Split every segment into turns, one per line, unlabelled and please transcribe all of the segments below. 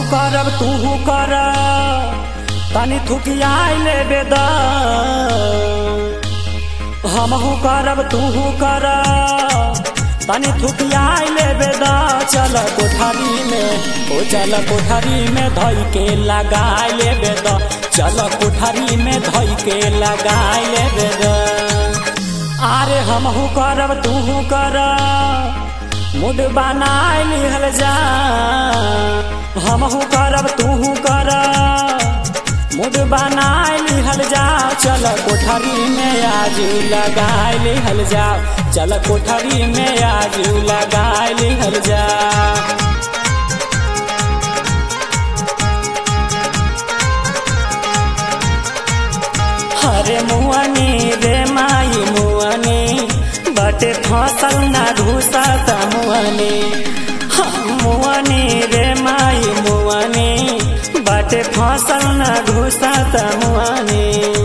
करब तू कर तनी थुकियाई लेबे द हमहू करब तू कर तनी थुकियाई लेबे द चल कोठरी में ओ चल कोठरी में धई के लगाई लेबे द चल कोठरी में धई के लगाई लेबे द आरे हमहू करब तू कर मुड बनाए लिहल जा हमहू करब तू कर मुड बनाए लिहल जा चल कोठरी में आज लगाए लिहल जा चल कोठरी में आज लगाए लिहल जा हरे मुअनी रे माई मुअनी बटे फसल ना घुसा त मुअनी मुअनी रे माई मुअनी बटे फसल ना घुसा त मुअनी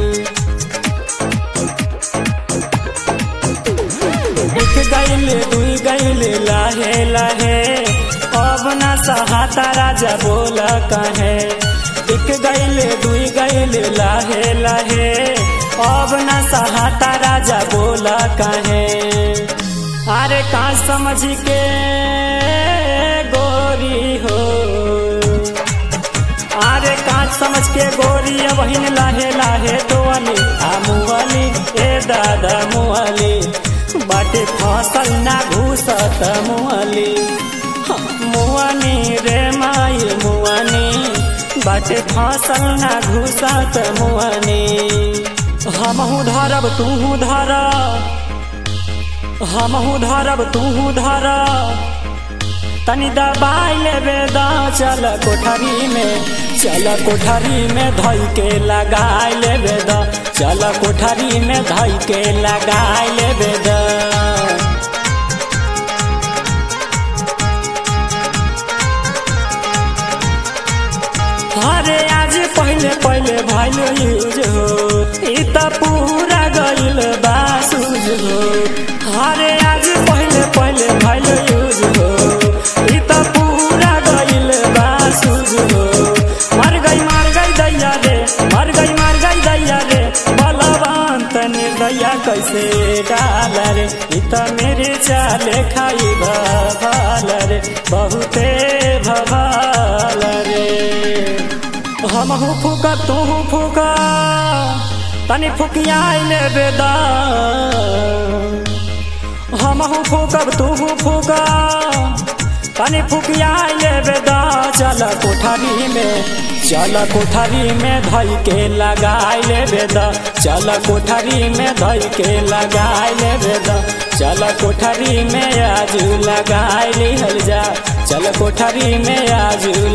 एक गैले दुई गैले लाहे लाहे अब ना सहाता राजा बोल कहे एक गैले दुई गैले लाहे लाहे अब न सहाता राजा बोल कहे अरे का समझ के गोरी हो अरे का समझ के गोरी बहिन लाहे लाहे तो अली आ मुअली ए दादा मुअली बाटे फसल ना घूसत मुअली मुअनी रे माई मुअनी बाटे फसल ना घुसत मुअनी हमहू धरब तू धर हमहू धरब तू धर तनी दबाई लेबे द चल कोठरी में चल कोठरी में धई के लगाई लेबे द चल कोठरी में धई के लगाई लेबे द अरे आज पहले पहले भइल यूज हो इ त पूरा गइल बासूज हो अरे आज पहले पहले भइल यूज हो इ त पूरा गइल बासूज हो मर गई मर गई दैया रे मर गई मर गई दैया रे बलवंत निर्दया कैसे डाल रे इ त मेरे चाले खाई भवाल रे बहुते भवाल रे हमहू फूक तू फूक तनी फुकियाई लेबे द हमहू फूकब तू फूक तनी फुकियाई लेबे द चल कोठरी में चल कोठरी में धई के लगाई लेबे द चल कोठरी में धई के लगाई लेबे द चल कोठरी में आज लगाई लिहल जा चल कोठरी में आज